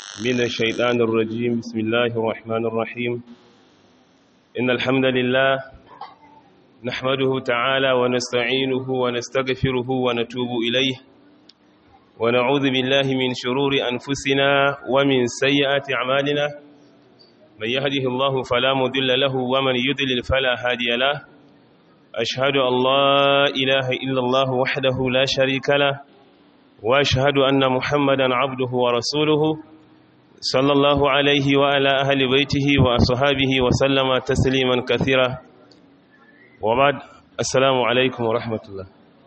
من الشيطان الرجيم بسم الله الرحمن الرحيم إن الحمد لله نحمده تعالى ونستعينه ونستغفره ونتوب إليه ونعوذ بالله من شرور أنفسنا ومن سيئات أعمالنا من يهده الله فلا مضل له ومن يضلل فلا هادي له أشهد أن لا إله إلا الله وحده لا شريك له وأشهد أن محمدا عبده ورسوله صلى الله عليه وعلى أهل بيته وأصحابه وسلم تسليما كثيرا وبعد السلام عليكم ورحمة الله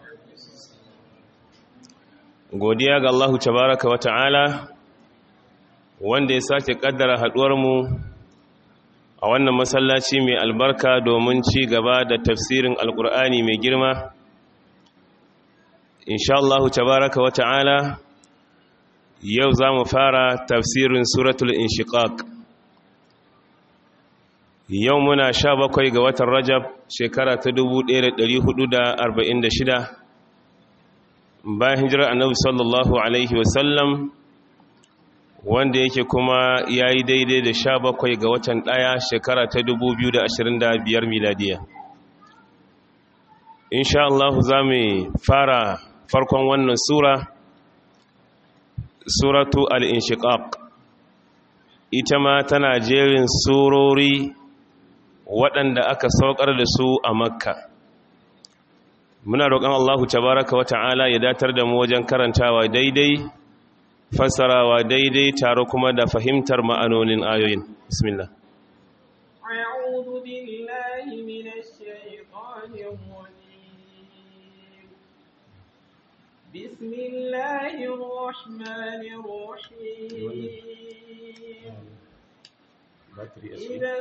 godiya ga Allahu tabaraka wa ta'ala wanda ya sake kaddara haduwarmu a wannan masallaci mai albarka domin ci gaba da tafsirin alkur'ani mai girma insha Allahu tabaraka wa ta'ala yau za mu fara tafsirin suratul inshiqaq yau muna sha bakwai ga watan rajab shekara ta 1446 bayan hijirar annabi sallallahu alaihi wasallam wanda yake kuma ya yi daidai da sha bakwai ga watan ɗaya shekara ta 2025 miladiya insha Allah za mu fara farkon wannan sura suratu al-inshiqaq ita ma tana jerin surori waɗanda aka saukar da su a makka muna roƙon Allahu tabaraka wa ta'ala ya datar da mu wajen karantawa daidai fassarawa daidai tare kuma da fahimtar ma'anonin ayoyin bismillah أعوذ بالله من الشيطان الرجيم بسم الله الرحمن الرحيم إذا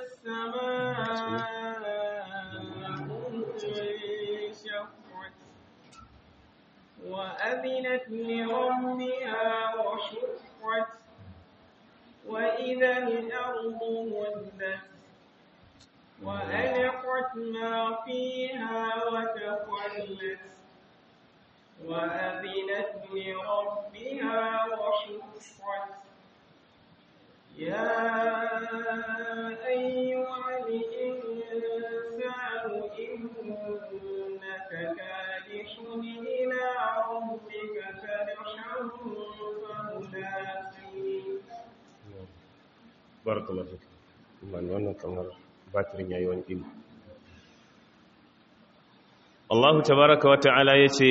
السماء انشقت وأذنت لربها وحقت وإذا الأرض مدت وألقت ما فيها وتخلت وأذنت لربها وحقت يا أيها الإنسان إنك كادح إلى ربك كدحا فملاقيه barakallahu fik man wannan kamar batirin yayi wani ilo Allah tabaraka wa ta'ala yace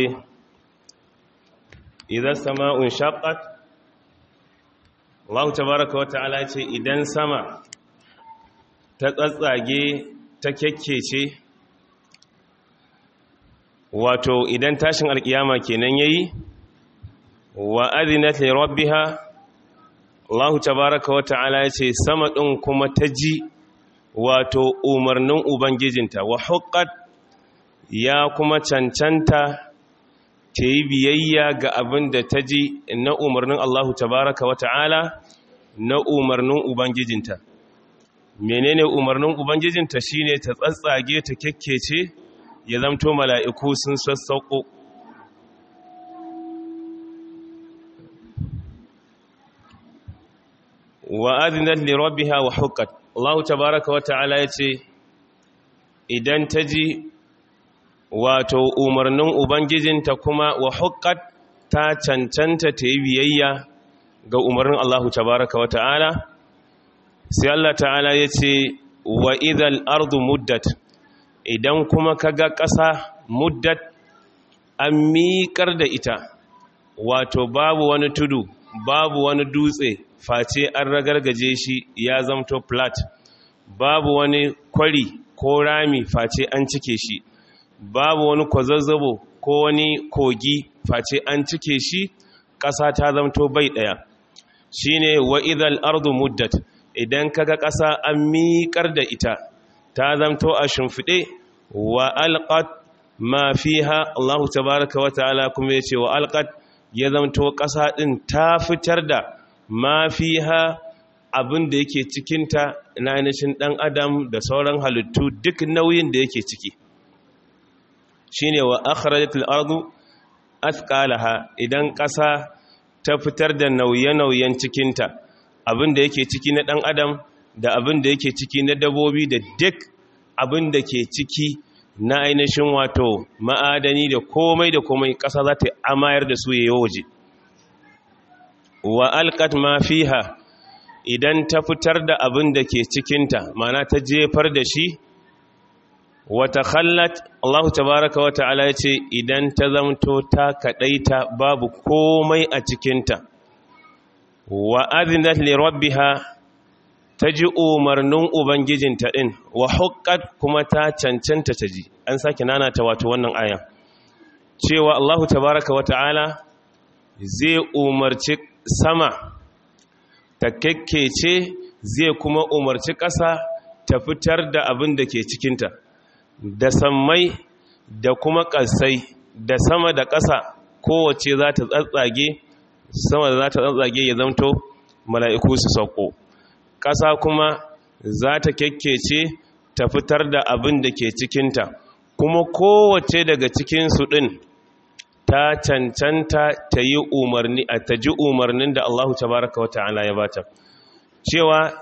idan sama'un shaqqat Allah tabaraka wa ta'ala yace idan sama ta tsatsage ta kekkece wato idan tashin alkiyama kenan yayi wa adinat li rabbiha Allah tabaraka wa ta'ala ya ce sama ɗin kuma ta ji wato umarnin Ubangijinta wa hukat ya kuma cancanta ta yi biyayya ga abin da ta ji na umarnin Allah tabaraka wa ta'ala na umarnin Ubangijinta. Menene umarnin Ubangijinta shine ta tsatsage ta kyakkece ya zamto mala'iku sun sassauƙo. wa adinat li rabbiha wa huqqat Allah tabaaraka wa ta'ala yace idan taji wato umarnin ubangijinta kuma wa huqqat ta cancanta ta yi biyayya ga umarnin Allah tabaaraka wa ta'ala sai Allah ta'ala yace wa idhal ardu muddat idan kuma kaga ƙasa muddat an miƙar da ita wato babu wani tudu babu wani dutse face an ragargaje shi ya zamto flat babu wani kwari ko rami face an cike shi babu wani kwazazzabo ko wani kogi face an cike shi ƙasa ta zamto bai ɗaya shine wa idal ardu muddat idan kaga ƙasa an miƙar da ita ta zamto a shimfiɗe wa alqat ma fiha Allah tabaraka wa ta'ala kuma yace wa alqat ya zamto ƙasa ɗin ta fitar da ma fi ha abin da yake cikinta na ainihin ɗan adam da sauran halittu duk nauyin da yake ciki shi ne wa akharajatul ardu athqalaha idan ƙasa ta fitar da nauye-nauyen cikinta abin da yake ciki na ɗan adam da abin da yake ciki na dabobi da duk abin da ke ciki na ainihin wato ma'adani da komai da komai ƙasa za ta amayar da su yayi waje wa alqat ma fiha idan ta fitar da abin da ke cikinta mana ta jefar da shi wata khallat Allah tabaraka wa ta'ala ya ce idan ta zamto ta kaɗaita babu komai a cikinta wa azinat li rabbiha ta ji umarnin ubangijinta ɗin wa huqqat kuma ta cancanta ta ji an sake nanata wato wannan aya cewa Allah tabaraka wa ta'ala zai umarci sama ta kekkece zai kuma umarci ƙasa ta fitar da abin da ke cikinta da sammai da kuma ƙasai da sama da ƙasa kowace za ta tsatsage sama da za ta tsatsage ya zamto mala'iku su sauko ƙasa kuma za ta kekkece ta fitar da abin da ke cikinta kuma kowace daga cikinsu ɗin ta cancanta ta yi umarni a ta ji umarnin da Allahu tabaraka wa ta'ala ya bata cewa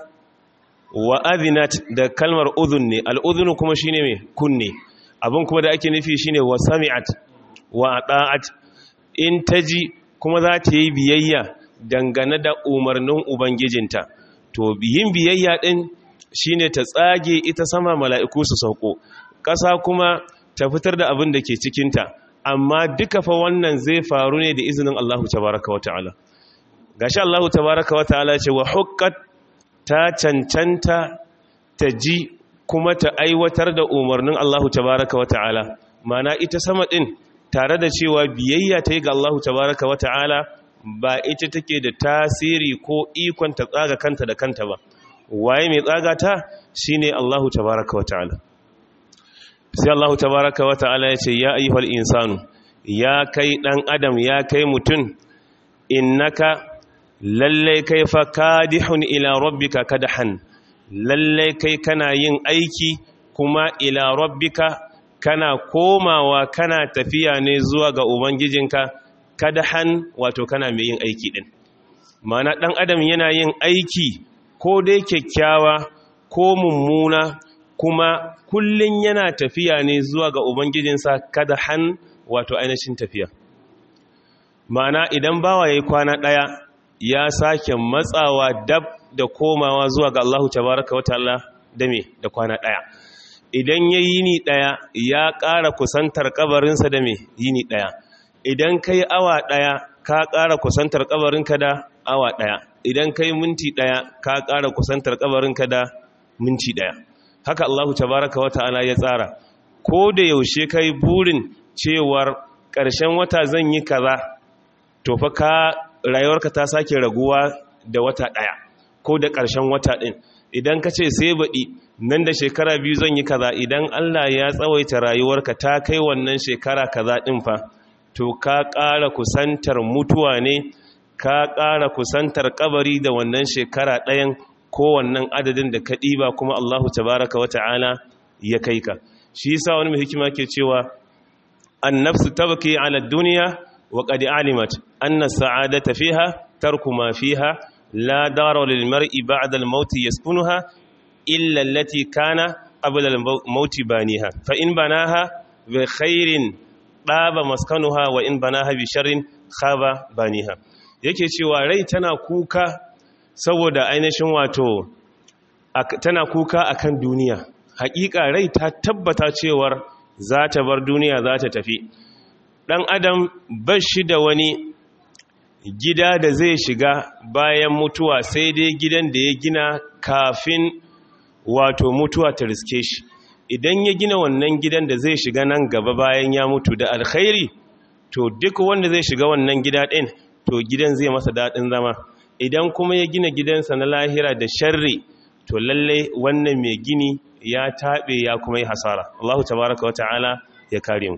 wa adhinat da kalmar udhun ne al'udhun kuma shine me kunne abin kuma da ake nufi shine wa sami'at wa ata'at in taji kuma za ta yi biyayya dangane da umarnin ubangijinta to yin biyayya din shine ta tsage ita sama mala'iku su sauko ƙasa kuma ta fitar da abin da ke cikinta amma duka fa wannan zai faru ne da izinin Allahu tabaraka wata'ala gashi Allahu tabaraka wata'ala ce wa hukkat ta cancanta ta ji kuma ta aiwatar da umarnin Allahu tabaraka wata'ala mana ita sama din tare da cewa biyayya ta yi ga Allahu tabaraka wata'ala ba ita take da tasiri ko ikon ta tsaga kanta da kanta ba waye mai tsaga ta shine Allahu tabaraka wata'ala sai Allah tabaraka wa ta'ala ya ce ya ayyuhal insanu ya kai dan adam ya kai mutum innaka lalle kai fa kadihun ila rabbika kadhan lalle kai kana yin aiki kuma ila rabbika kana komawa kana tafiya ne zuwa ga ubangijinka kadhan wato kana mai yin aiki din mana dan adam yana yin aiki ko dai kyakkyawa ko mummuna kuma kullun yana tafiya ne zuwa ga ubangijinsa kada han wato ainihin tafiya ma'ana idan bawa yayi kwana daya ya sake matsawa dab da komawa zuwa ga Allahu tabaraka wa ta'ala da me da kwana daya idan yayi yini daya ya ƙara kusantar kabarinsa da me yini daya idan kai awa daya ka ƙara kusantar kabarinka da awa daya idan kai minti daya ka ƙara kusantar kabarinka da minti daya haka Allahu tabaraka wata'ala ya tsara ko da yaushe kai burin cewar ƙarshen wata zan yi kaza to fa ka rayuwarka ta sake raguwa da wata ɗaya ko da ƙarshen wata ɗin idan ka ce sai baɗi nan da shekara biyu zan yi kaza idan Allah ya tsawaita rayuwarka ta kai wannan shekara kaza ɗin fa to ka ƙara kusantar mutuwa ne ka ƙara kusantar kabari da wannan shekara ɗayan kowannan adadin da ka ɗiba kuma Allahu tabaraka wa ta'ala ya kai ka shi yasa wani mai hikima ke cewa annafsu tabki ala dunya wa qad alimat anna sa'adata fiha tarku ma fiha la dara lil mar'i ba'da al maut yaskunuha illa allati kana qabla al maut baniha fa in banaha bi khairin daba maskanuha wa in banaha bi sharrin khaba baniha yake cewa rai tana kuka saboda ainihin wato tana kuka akan duniya hakika rai ta tabbata cewar za ta bar duniya za ta tafi dan adam bashi da wani gida da zai shiga bayan mutuwa sai dai gidan da ya gina kafin wato mutuwa ta riske shi idan ya gina wannan gidan da zai shiga nan gaba bayan ya mutu da alkhairi to duk wanda zai shiga wannan gida ɗin to gidan zai masa daɗin zama idan kuma ya gina gidansa na lahira da sharri to lalle wannan mai gini ya taɓe ya kuma yi hasara Allahu tabaraka wa ta'ala ya kare mu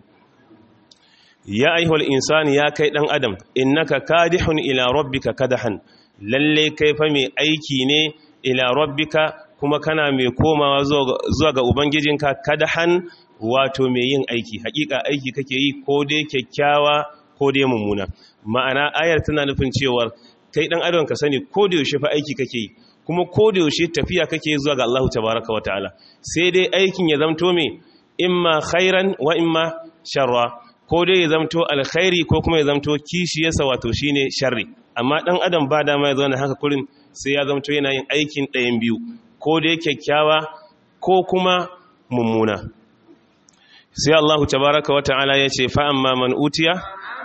ya aihul insani ya kai ɗan adam innaka kadihun ila rabbika kadahan lalle kai fa mai aiki ne ila rabbika kuma kana mai komawa zuwa ga ubangijinka kadahan wato mai yin aiki hakika aiki kake yi ko dai kyakkyawa ko dai mummuna ma'ana ayar tana nufin cewar kai dan adam ka sani ko da yaushe fa aiki kake yi kuma ko da yaushe tafiya kake zuwa ga Allah tabaaraka wataala sai dai aikin ya zamto me imma khairan wa imma sharra ko dai ya zamto alkhairi ko kuma ya zamto kishiyarsa wato shine sharri amma dan adam ba dama ya zauna haka kurin sai ya zamto yana yin aikin ɗayan biyu ko dai kyakkyawa ko kuma mummuna sai Allah tabaaraka wataala ya ce fa amma man utiya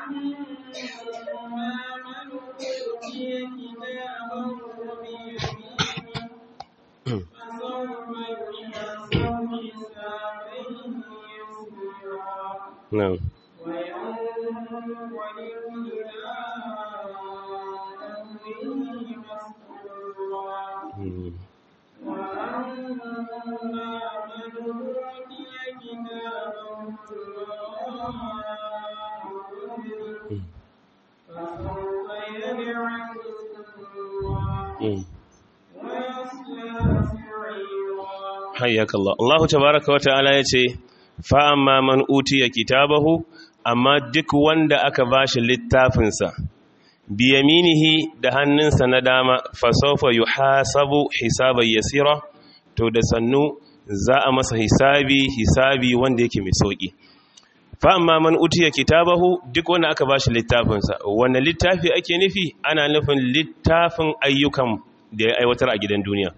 نعم حياك الله الله تبارك وتعالى يتي فأما من أوتي كتابه amma duk wanda aka bashi littafinsa biyaminihi da hannunsa na dama fasofa yi hasabu hisabai yasira to da sannu za a masa hisabi hisabi wanda yake mai sauƙi fa'amma man utiya kitabahu duk wanda aka bashi littafinsa wanda littafi ake nufi ana nufin littafin ayyukan da ya aiwatar a gidan duniya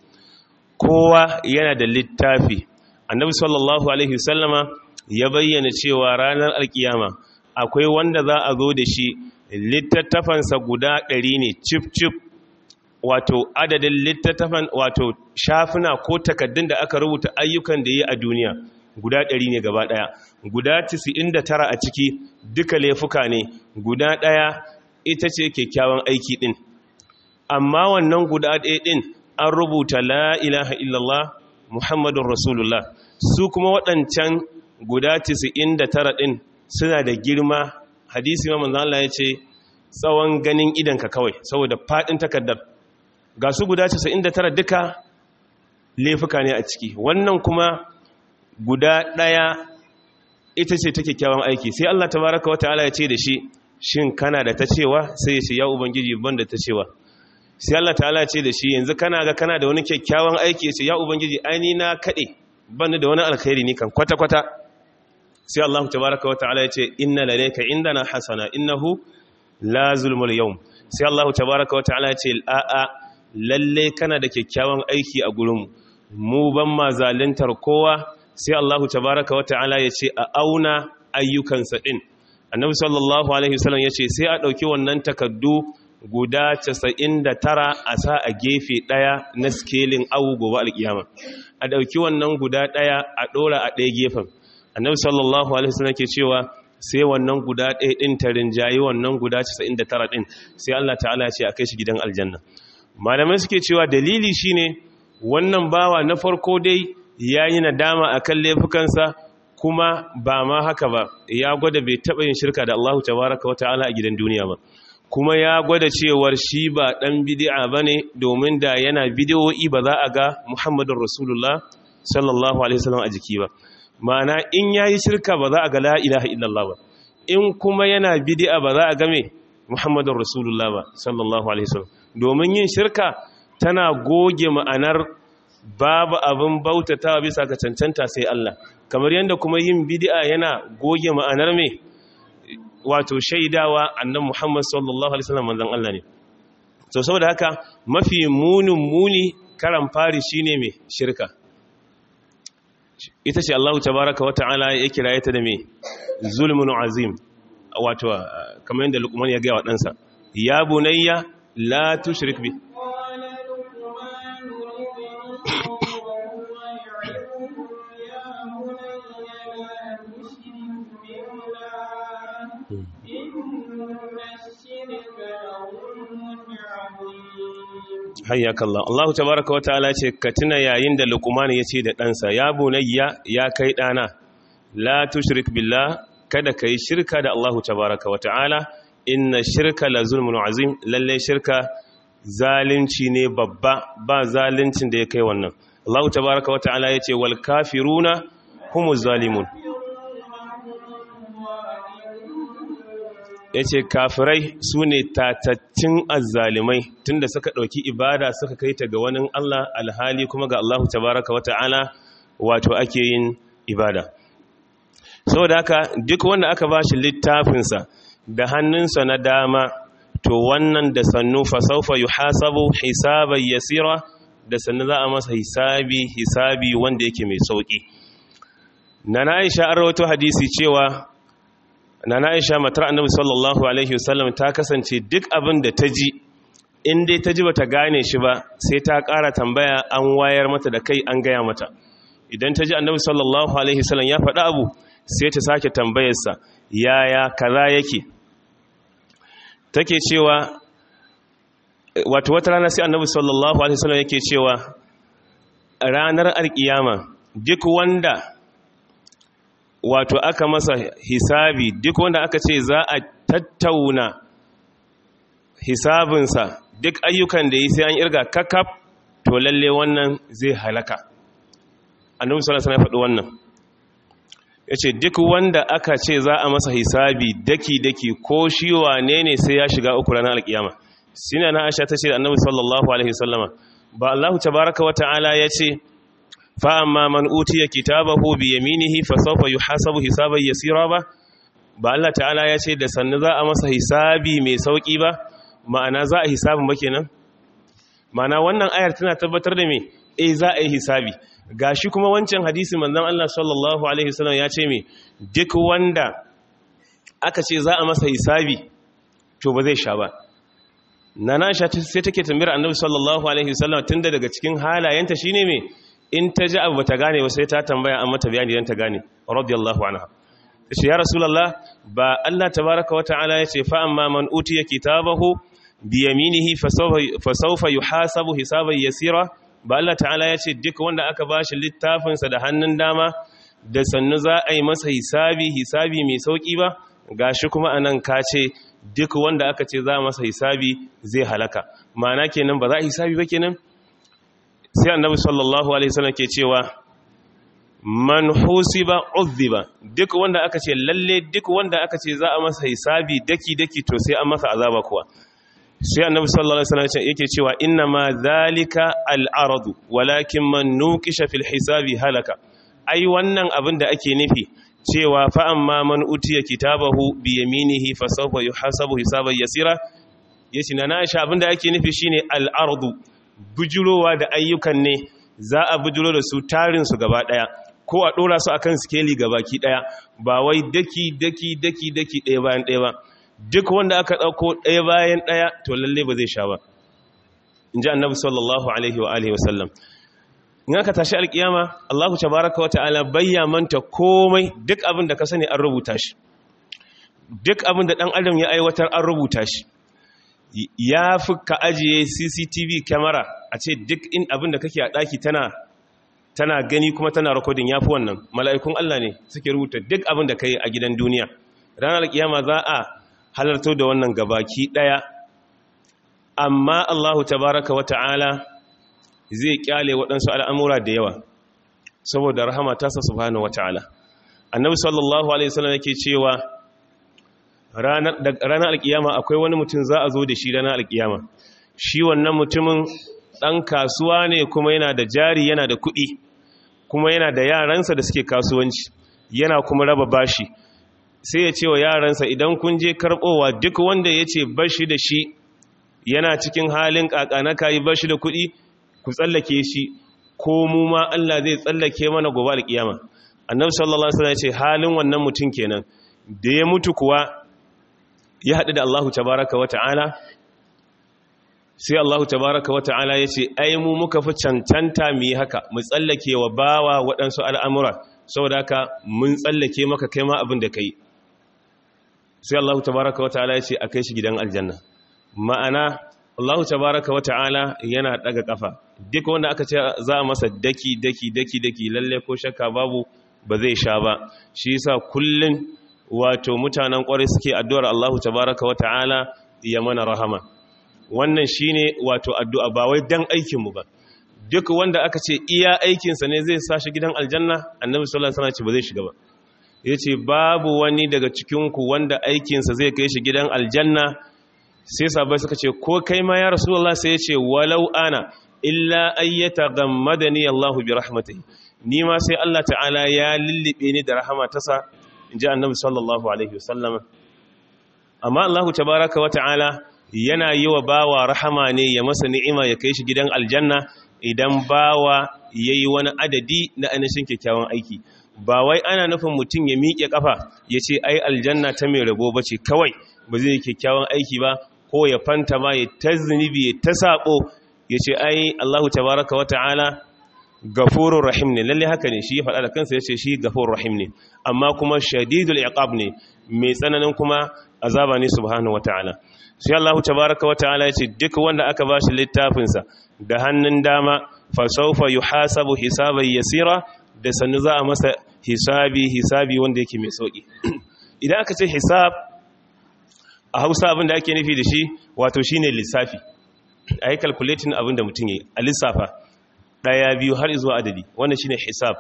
kowa yana da littafi annabi sallallahu alaihi wasallama ya bayyana cewa ranar alkiyama akwai wanda za a zo da shi littattafansa guda ɗari ne cif-cif wato adadin littattafan wato shafuna ko takaddun da aka rubuta ayyukan da yi a duniya guda ɗari ne gaba ɗaya guda tara a ciki duka laifuka ne guda ɗaya ita ce kyakkyawan aiki ɗin amma wannan guda ɗaya ɗin an rubuta la ilaha illallah muhammadun rasulullah su kuma waɗancan guda 99 ɗin suna da girma hadisi ma manzan Allah ya ce tsawon ganin idanka kawai saboda faɗin takardar ga su guda 99 duka laifuka ne a ciki wannan kuma guda ɗaya ita ce ta kyakkyawan aiki sai Allah tabaraka wata'ala ya ce da shi shin kana da ta cewa sai ya ce ya ubangiji ban da ta cewa sai Allah ta'ala ce da shi yanzu kana ga kana da wani kyakkyawan aiki ya ce ya ubangiji aini na kaɗe ban da wani alkhairi ni kan kwata-kwata sai Allah tabaraka wa ta'ala ya ce inna ladayka indana hasana innahu la zulmul yawm sai Allah tabaraka wa ta'ala ya ce a'a lalle kana da kyakkyawan aiki a gurinmu mu ban ma zaluntar kowa sai Allah tabaraka wa ta'ala ya ce a auna ayyukansa din annabi sallallahu alaihi wasallam ya ce sai a dauki wannan takaddu guda 99 a sa a gefe daya na scaling awu gobe alkiyama a dauki wannan guda daya a dora a daya gefen annabi sallallahu alaihi wasallam ke cewa sai wannan guda ɗaya ɗin ta rinjayi wannan guda 99 ɗin sai Allah ta'ala ya ce a kai shi gidan aljanna malamai suke cewa dalili shine wannan bawa na farko dai yayi nadama akan laifukansa kuma ba ma haka ba ya gwada bai taɓa yin shirka da Allah tabaraka wa ta'ala a gidan duniya ba kuma ya gwada cewar shi ba ɗan bid'a bane domin da yana bidiyoyi ba za a ga Muhammadur Rasulullah sallallahu alaihi wasallam a jiki ba ma'ana in yayi shirka ba za a ga la ilaha illallah ba in kuma yana bid'a ba za a ga me Muhammadur Rasulullah ba sallallahu alaihi wasallam domin yin shirka tana goge ma'anar babu abin bautatawa bisa ga cancanta sai Allah kamar yadda kuma yin bid'a yana goge ma'anar me wato shaidawa annan Muhammad sallallahu alaihi wasallam manzon Allah ne to saboda haka mafi munin muni karan fari shine me shirka ita ce Allah tabaraka wa ta'ala ya kira ta da me zulmun azim wato kamar yadda Luqman ya ga wa ɗansa ya bunayya la tushrik bi hayyaka Allah Allah tabaraka wa ta'ala ce ka tuna yayin da Luqman ya ce da ɗansa ya bunayya ya kai ɗana la tushrik billah kada kai shirka da Allah tabaraka wa ta'ala inna shirka la zulmun azim lalle shirka zalunci ne babba ba zaluncin da ya kai wannan Allah tabaraka wa ta'ala ya ce wal kafiruna humuz zalimun ya ce kafirai su ne tatattun azzalimai tunda suka ɗauki ibada suka kai ta ga wani Allah alhali kuma ga Allah tabaraka wa ta'ala wato ake yin ibada saboda haka duk wanda aka ba shi littafinsa da hannunsa na dama to wannan da sannu fasaufa yuhasabu hisaban yasira da sannu za a masa hisabi hisabi wanda yake mai sauki nana Aisha an rawaito hadisi cewa nana Aisha matar Annabi sallallahu alaihi wasallam ta kasance duk abin da ta ji in dai ta ji bata gane shi ba sai ta ƙara tambaya an wayar mata da kai an gaya mata idan ta ji Annabi sallallahu alaihi wasallam ya faɗa abu sai ta sake tambayarsa yaya kaza yake take cewa wato wata rana sai annabi sallallahu alaihi wasallam yake cewa ranar alkiyama duk wanda wato aka masa hisabi duk wanda aka ce za a tattauna hisabinsa duk ayyukan da yi sai an irga kakaf to lalle wannan zai halaka annabi sallallahu alaihi wasallam ya faɗi wannan yace duk wanda aka ce za a masa hisabi daki-daki ko shi wane ne sai ya shiga uku ranar alkiyama sina na aisha ta ce annabi sallallahu alaihi wasallama ba Allah tabaraka wa ta'ala ya ce fa amma man utiya kitabahu bi yaminihi fa sawfa yuhasabu hisaban yasira ba ba Allah ta'ala ya ce da sannu za a masa hisabi mai sauki ba ma'ana za a hisabin ba kenan ma'ana wannan ayar tana tabbatar da me eh za a yi hisabi gashi kuma wancan hadisi manzon Allah sallallahu alaihi wasallam ya ce me duk wanda aka ce za a masa hisabi to ba zai sha ba nana Aisha sai take tambayar Annabi sallallahu alaihi wasallam tunda daga cikin halayenta shine me in ta ji abu bata gane ba sai ta tambaya an mata bayani dan ta gane radiyallahu anha tace ya rasulullah ba Allah tabaaraka wa ta'ala yace fa amma man utiya kitabahu bi yaminihi fa sawfa yuhasabu hisaban yasira ba Allah ta'ala ya ce duk wanda aka ba shi littafinsa da hannun dama da sannu za a yi masa hisabi hisabi mai sauƙi ba ga shi kuma anan ka ce duk wanda aka ce za a masa hisabi zai halaka ma'ana kenan ba za a hisabi ba kenan sai annabi sallallahu alaihi wasallam ke cewa man husiba uzziba duk wanda aka ce lalle duk wanda aka ce za a masa hisabi daki daki to sai an masa azaba kuwa sai annabi sallallahu alaihi wasallam yake cewa inna ma zalika al-aradu walakin man nuqisha fil hisabi halaka ai wannan abin da ake nufi cewa fa amma man utiya kitabahu bi yaminihi fa sawfa yuhasabu hisaban yasira yace na Aisha abin da ake nufi shine al-ardu bujurowa da ayyukan ne za a bujuro da su tarin su gaba daya ko a dora su akan skeli gabaki daya ba wai daki daki daki daki daya bayan daya ba duk wanda aka ɗauko ɗaya bayan ɗaya to lalle ba zai sha ba in ji annabi sallallahu alaihi wa alihi wasallam in aka tashi alkiyama allahu tabaraka wata'ala bayya manta komai duk abin da ka sani an rubuta shi duk abin da ɗan adam ya aiwatar an rubuta shi ya fi ka ajiye cctv kyamara a ce duk in abin da kake a ɗaki tana tana gani kuma tana rikodin ya fi wannan mala'ikun allah ne suke rubuta duk abin da ka yi a gidan duniya ranar alkiyama za a halarto da wannan gabaki daya amma Allahu tabaraka wa ta'ala zai kyale waɗansu al'amura da yawa saboda rahama tasa subhanahu wa ta'ala annabi sallallahu alaihi wasallam yake cewa ranar alkiyama akwai wani mutum za a zo da shi ranar alkiyama shi wannan mutumin ɗan kasuwa ne kuma yana da jari yana da kuɗi kuma yana da yaransa da suke kasuwanci yana kuma raba bashi sai ya ce wa yaransa idan kun je karɓowa duk wanda ya ce bashi da shi yana cikin halin ƙaƙanaka yi bashi da kuɗi ku tsallake shi ko mu ma Allah zai tsallake mana gobe alƙiyama annabi sallallahu alaihi wasallam ya ce halin wannan mutum kenan da ya mutu kuwa ya haɗu da Allahu tabaraka wa ta'ala sai Allahu tabaraka wa ta'ala ya ce ai mu muka fi cancanta mu yi haka mu tsallake wa bawa waɗansu al'amura saboda haka mun tsallake maka kai ma abin da ka yi sai Allahu tabaraka wa ta'ala ya ce a kai shi gidan aljanna ma'ana Allahu tabaraka wa ta'ala yana daga kafa duk wanda aka ce za a masa daki daki daki daki lalle ko shakka babu ba zai sha ba shi yasa kullun wato mutanen kwarai suke addu'ar Allahu tabaraka wa ta'ala ya mana rahama wannan shine wato addu'a ba wai dan aikin mu ba duk wanda aka ce iya aikinsa ne zai sa shi gidan aljanna annabi sallallahu alaihi wasallam ce ba zai shiga ba yace babu wani daga cikin ku wanda aikinsa zai kai shi gidan aljanna sai sahabbai suka ce ko kai ma ya rasulullah sai yace walau ana illa ayyata gammadani Allahu bi rahmatihi ni ma sai Allah ta'ala ya lullube ni da rahama tasa inji annabi sallallahu alaihi wasallam amma Allahu tabaaraka wa ta'ala yana yi wa bawa rahama ne ya masa ni'ima ya kai shi gidan aljanna idan bawa yayi wani adadi na ainihin kyakkyawan aiki ba wai ana nufin mutum ya miƙe kafa ya ce ai aljanna ta mai rabo bace kawai ba zai yi kyakkyawan aiki ba ko ya fanta ma ya ta zunubi ya ta sabo ya ce ai Allahu tabaraka wa ta'ala gafurur rahim ne lalle haka ne shi ya faɗa da kansa ya ce shi gafurur rahim ne amma kuma shadidul iqab ne mai tsananin kuma azaba ne subhanahu wa ta'ala sai Allahu tabaraka wa ta'ala ya ce duk wanda aka bashi littafin sa da hannun dama fa sawfa yuhasabu hisaban yasira da sannu za a masa hisabi hisabi wanda yake mai sauki idan aka ce hisab a Hausa abin da ake nufi da shi wato shine lissafi a yi calculating abin da mutum ya yi a lissafa ɗaya biyu har zuwa adadi wannan shine hisab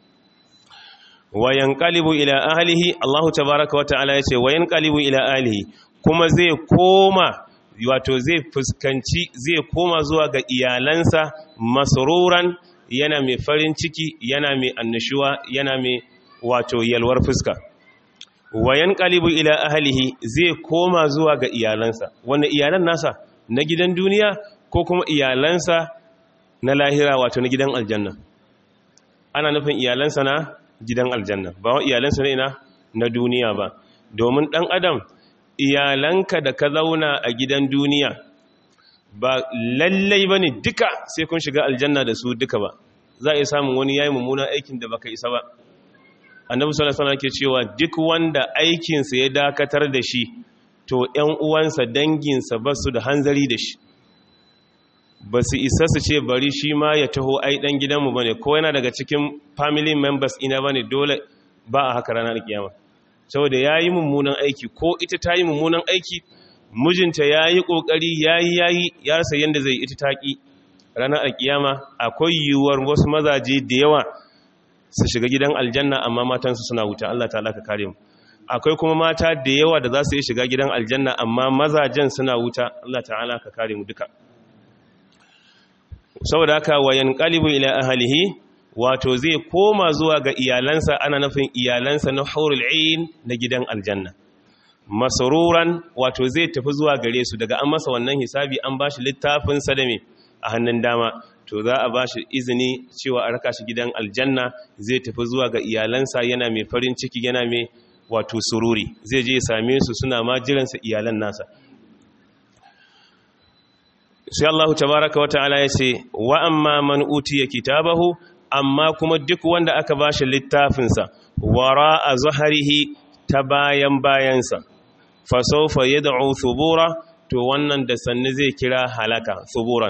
wayan kalibu ila ahlihi Allahu tabaraka wa ta'ala yace wayan kalibu ila ahlihi kuma zai koma wato zai fuskanci zai koma zuwa ga iyalansa masruran yana mai farin ciki yana mai annashuwa yana mai wato yalwar fuska wayan kalibu ila ahlihi zai koma zuwa ga iyalansa wannan iyalan nasa na gidan duniya ko kuma iyalansa na lahira wato na gidan aljanna ana nufin iyalansa na gidan aljanna ba wa iyalansa ne na na duniya ba domin dan adam iyalanka da ka zauna a gidan duniya ba lallai ba ne duka sai kun shiga aljanna da su duka ba za a iya samun wani yayi mummunan aikin da baka isa ba annabi sallallahu alaihi wasallam ke cewa duk wanda aikinsa ya dakatar da shi to ‘yan uwansa danginsa ba su da hanzari da shi ba su isa su ce bari shi ma ya taho ai ɗan gidanmu ba ne ko yana daga cikin family members ina ba ne dole ba a haka ranar kiyama saboda ya yi mummunan aiki ko ita ta yi mummunan aiki mijinta ya yi ƙoƙari ya yi ya yi ya rasa yadda zai ita taƙi ranar alkiyama akwai yiwuwar wasu mazaje da yawa su shiga gidan aljanna amma matansu suna wuta Allah ta ka kare mu akwai kuma mata da yawa da za su yi shiga gidan aljanna amma mazajen suna wuta Allah ta'ala ka kare mu duka saboda haka wayan qalibu ila ahlihi wato zai koma zuwa ga iyalansa ana nufin iyalansa na haurul ain na gidan aljanna masruran wato zai tafi zuwa gare su daga an masa wannan hisabi an bashi littafin sa da me a hannun dama to za a bashi izini cewa a raka shi gidan aljanna zai tafi zuwa ga iyalansa yana mai farin ciki yana mai wato sururi zai je same su suna ma jiransa iyalan nasa sai Allah tabaraka wa ta'ala ya ce wa amma man utiya kitabahu amma kuma duk wanda aka bashi littafinsa wara a zuharihi ta bayan bayansa fa sawfa yad'u thubura to wannan da sanni zai kira halaka thuburan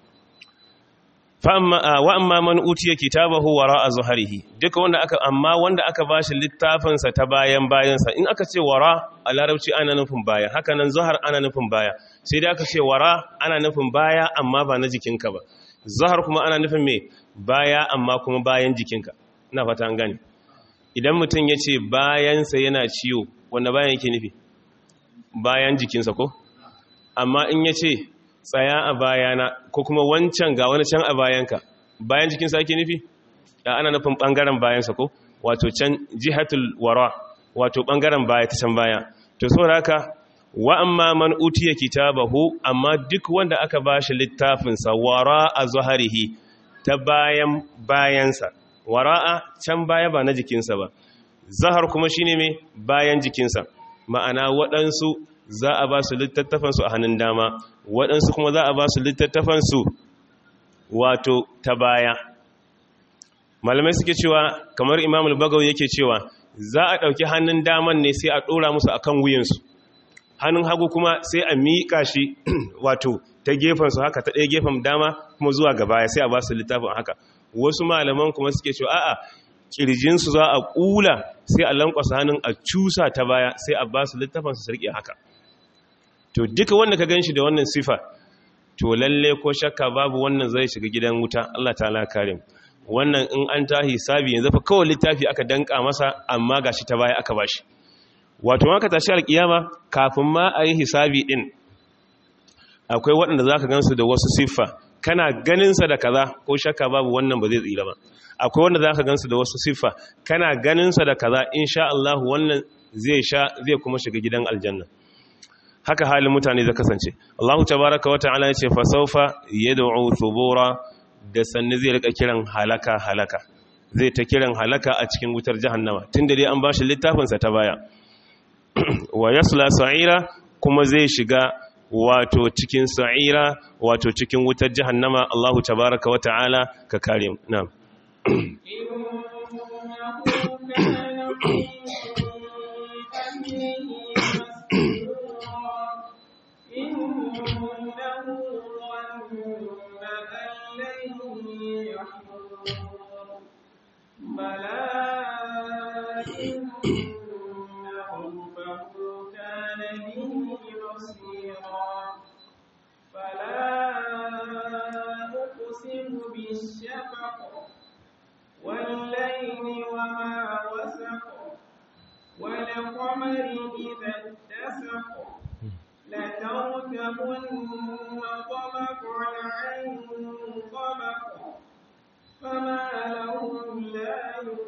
wa amma man utiya kitabahu wara a zuharihi duka wanda aka amma wanda aka bashi littafinsa ta bayan bayansa in aka ce wara a larabci ana nufin baya haka nan zuhar ana nufin baya sai dai aka ce wara ana nufin baya amma ba na jikinka ba zuhar kuma ana nufin me baya amma kuma bayan jikinka ina fata an gane idan mutum ya ce bayansa yana ciwo wanda bayan yake nufi bayan jikinsa ko amma in ya ce tsaya a bayana ko kuma wancan ga wani can a bayanka bayan jikinsa ake nufi da ana nufin ɓangaren bayansa ko wato can jihatul wara wato ɓangaren baya ta can baya to so haka wa amma man utiya kitabahu amma duk wanda aka bashi littafinsa wara a zuharihi ta bayan bayansa wara'a can baya ba na jikinsa ba zahar kuma shine mai bayan jikinsa ma'ana waɗansu za a ba su littattafansu a hannun dama waɗansu kuma za a ba su littattafansu wato ta baya malamai suke cewa kamar imamul bagaw yake cewa za a ɗauki hannun daman ne sai a ɗora musu a kan wuyansu hannun hagu kuma sai a miƙa shi wato ta gefensu haka ta ɗaya gefen dama kuma zuwa gaba sai a ba su littafin haka wasu malaman kuma suke cewa a'a kirjinsu za a ƙula sai a lankwasa hannun a cusa ta baya sai a ba su littafinsu su riƙe haka to duka wanda ka ganshi da wannan sifa to lalle ko shakka babu wannan zai shiga gidan wuta Allah ta'ala kare wannan in an ta hisabi yanzu fa kawai littafi aka danka masa amma gashi ta baya aka bashi wato ma ka tashi alkiyama kafin ma a yi hisabi din akwai waɗanda za ka gansu da wasu siffa kana ganinsa da kaza ko shakka babu wannan ba zai tsira ba akwai wanda za ka gansu da wasu siffa kana ganinsa da kaza insha Allah wannan zai sha zai kuma shiga gidan aljanna haka halin mutane zai kasance Allah tabaraka wa ta'ala yace fa sawfa yad'u thubura da sanni zai rika kiran halaka halaka zai ta kiran halaka a cikin wutar jahannama tunda dai an bashi littafin sa ta baya wa yasla sa'ira kuma zai shiga wato cikin sa'ira wato cikin wutar jahannama Allah tabaraka wa ta'ala ka kare mu na'am والليل وما وسق والقمر إذا اتسق لتركبن طبقا عن طبق فما لهم لا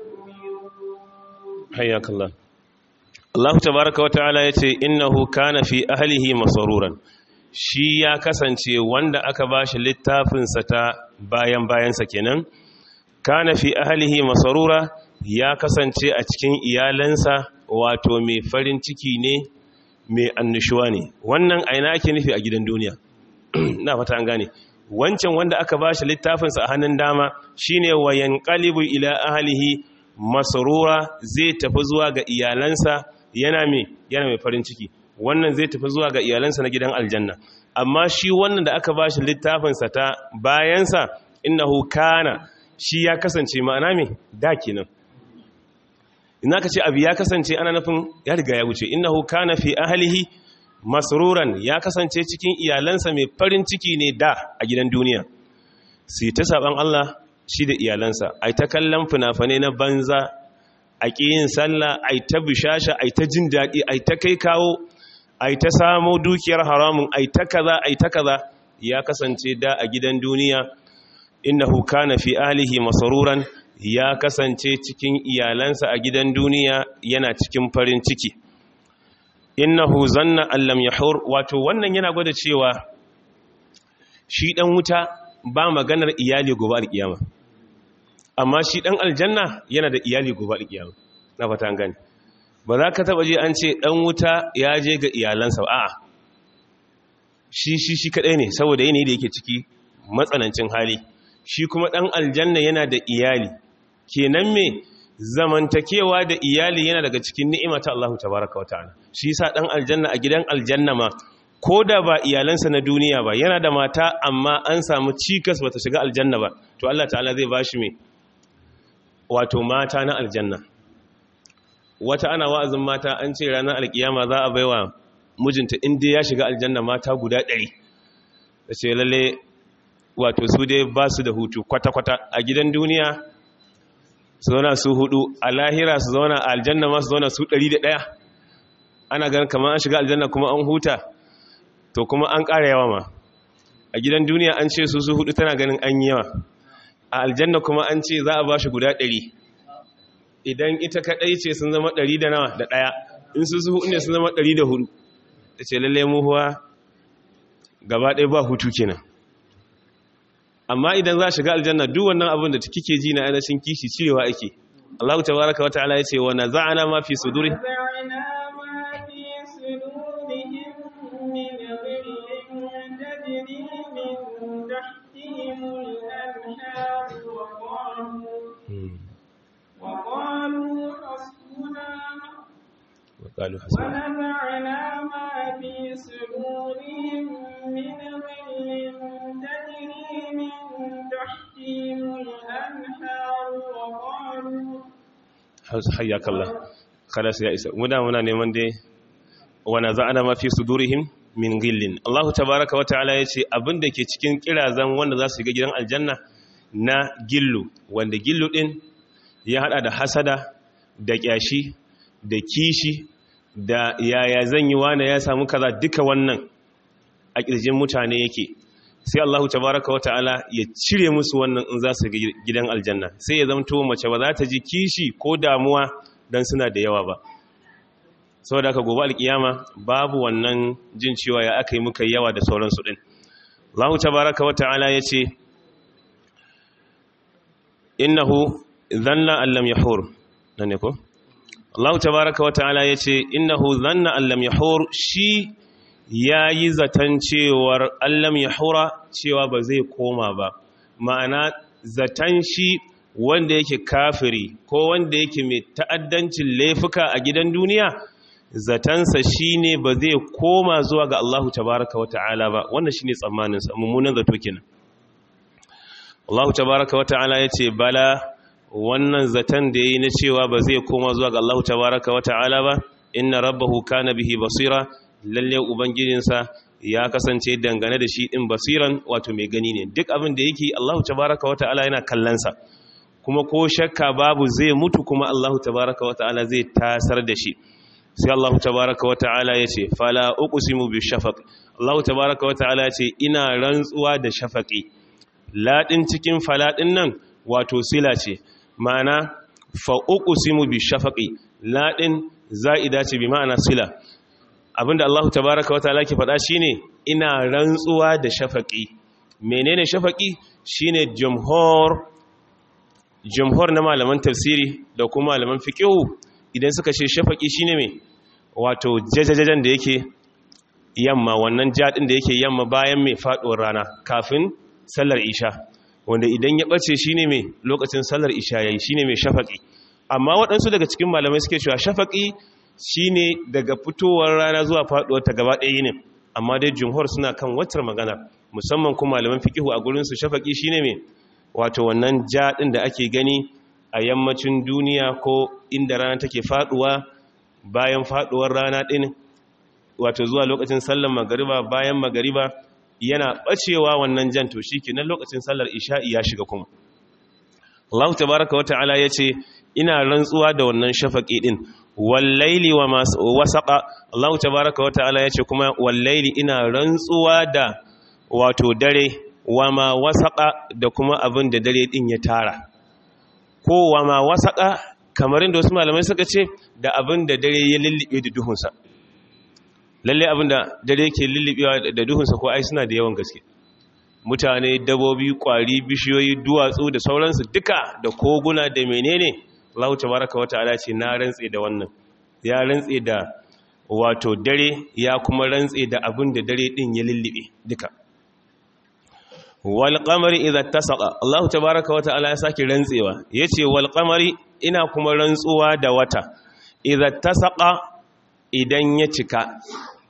يؤمنون حياك الله Allah tabaraka wa ta'ala yace innahu kana fi ahlihi masruran shi ya kasance wanda aka bashi littafin sa ta bayan bayan sa kenan kana fi ahlihi masrura ya kasance a cikin iyalansa wato mai farin ciki ne mai annushuwa ne wannan aina ake nufi a gidan duniya na fata an gane wancan wanda aka bashi littafinsa a hannun dama shine wayan qalibu ila ahlihi masrura zai tafi zuwa ga iyalansa yana mai yana mai farin ciki wannan zai tafi zuwa ga iyalansa na gidan aljanna amma shi wannan da aka bashi littafinsa ta bayansa innahu kana shi ya kasance ma'ana mai da kenan ina ka ce abu ya kasance ana nufin ya riga ya wuce innahu kana fi ahlihi masruran ya kasance cikin iyalansa mai farin ciki ne da a gidan duniya sai ta saban Allah shi da iyalansa ai ta kallon fina-finai na banza a yin sallah ai ta bishasha ai ta jin daɗi ai ta kai kawo ai ta samo dukiyar haramun ai ta kaza ai ta kaza ya kasance da a gidan duniya innahu kana fi ahlihi masruran ya kasance cikin iyalansa a gidan duniya yana cikin farin ciki innahu zanna allam yahur wato wannan yana gwada cewa shi dan wuta ba maganar iyali gobe alkiyama amma shi dan aljanna yana da iyali gobe alkiyama na fata gani ba za ka taba je an ce dan wuta ya je ga iyalansa ba a'a shi shi shi kadai ne saboda yanayi da yake ciki matsanancin hali shi kuma dan aljanna yana da iyali kenan me zamantakewa da iyali yana daga cikin ni'ima ta Allah tabaraka wata'ala shi yasa dan aljanna a gidan aljanna ma ko da ba iyalansa na duniya ba yana da mata amma an samu cikas bata shiga aljanna ba to Allah ta'ala zai bashi me wato mata na aljanna wata ana wa'azin mata an ce ranar alkiyama za a baiwa mijinta inda ya shiga aljanna mata guda ɗari da ce lalle wato su dai ba su da hutu kwata-kwata a gidan duniya su zauna su hudu a lahira su zauna a aljanna ma su zauna su ɗari da ɗaya ana ganin kamar an shiga aljanna kuma an huta to kuma an ƙara yawa ma a gidan duniya an ce su su hudu tana ganin an yawa a aljanna kuma an ce za a ba shi guda ɗari idan ita kaɗai ce sun zama ɗari da nawa da ɗaya in su su hudu ne sun zama ɗari da hudu da ce lallai muhuwa gaba ɗaya ba hutu kenan amma idan za shiga aljanna duk wannan abin da kike ji na ainihin kishi cirewa ake Allah tabaraka wa ta'ala yace wa naza'ana ma fi suduri وقالوا حسبنا وقالوا حسبنا ونزعنا ما في صدورهم من غل تجري من تحتهم الأنهار وقالوا حياك الله خلاص يا isa muna muna neman dai wa naza'ana ma fi sudurihim min ghillin Allah tabaaraka wa ta'ala yace abinda ke cikin kirazan wanda za su ga gidan aljanna na gillu wanda gillu din ya hada da hasada da kyashi da kishi da yaya zan yi wane ya samu kaza duka wannan a kirjin mutane yake sai Allah tabaraka wa ta'ala ya cire musu wannan in za su gidan aljanna sai ya zamto mace ba za ta ji kishi ko damuwa dan suna da yawa ba saboda aka gobe alkiyama babu wannan jin cewa ya aka yi muka yawa da sauransu din Allah tabaraka wa ta'ala ya ce innahu dhanna an lam yahur nan ne ko Allah tabaraka wa ta'ala ya ce innahu dhanna an lam yahur shi yayi zaton cewar an lam yahura cewa ba zai koma ba ma'ana zaton shi wanda yake kafiri ko wanda yake mai ta'addancin laifuka a gidan duniya zatansa shine ba zai koma zuwa ga Allahu tabaraka wata'ala ba wannan shine tsammanin sa mummunan zato kenan Allahu tabaraka wata'ala yace bala wannan zatan da yayi na cewa ba zai koma zuwa ga Allahu tabaraka wata'ala ba inna rabbahu kana bihi basira lalle ubangijinsa ya kasance dangane da shi din basiran wato mai gani ne duk abin da yake Allahu tabaraka wata'ala yana kallon sa kuma ko shakka babu zai mutu kuma Allahu tabaraka wata'ala zai tasar da shi sai Allah tabaraka wa ta'ala ya ce fala uqsimu bi shafaq Allah tabaraka wa ta'ala ya ce ina rantsuwa da shafaqi ladin cikin faladin nan wato sila ce ma'ana fa uqsimu bi shafaqi ladin za'ida ce bi ma'ana sila abinda Allah tabaraka wa ta'ala ke faɗa shine ina rantsuwa da shafaqi menene shafaqi shine jumhur jumhur na malaman tafsiri da kuma malaman fiqh idan suka ce shafaki shine mai wato jajajajen da yake yamma wannan jadin da yake yamma bayan mai faduwar rana kafin sallar isha wanda idan ya bace shine mai lokacin sallar isha yayi shine mai shafaki amma waɗansu daga cikin malamai suke cewa shafaki shine daga fitowar rana zuwa faduwar ta gaba ɗaya ne amma dai jumhur suna kan wacce magana musamman kuma malaman fiqihu a gurin su shafaki shine mai wato wannan jadin da ake gani a yammacin duniya ko inda rana take faduwa bayan faduwar rana din wato zuwa lokacin sallar magariba bayan magariba yana bacewa wannan jan to shikenan lokacin sallar isha'i ya shiga kuma Allah tabaaraka wa ta'ala yace ina rantsuwa da wannan shafaqi din wallaili wa wasaqa Allah tabaaraka wa ta'ala yace kuma wallaili ina rantsuwa da wato dare wa ma wasaqa da kuma abin da dare din ya tara kowa ma wasaƙa kamar inda wasu malamai suka ce da abin da dare ya lullube da duhunsa lalle abin da dare ke lullubewa da duhunsa ko ai suna da yawan gaske mutane dabobi kwari bishiyoyi duwatsu da sauransu duka da koguna da menene Allah tabaraka wata'ala ce na rantse da wannan ya rantse da wato dare ya kuma rantse da abin da dare din ya lullube duka wal qamari idza tasaqa Allah tabaaraka wa ta'ala ya saki rantsewa yace wal qamari ina kuma rantsuwa da wata idza tasaqa idan ya cika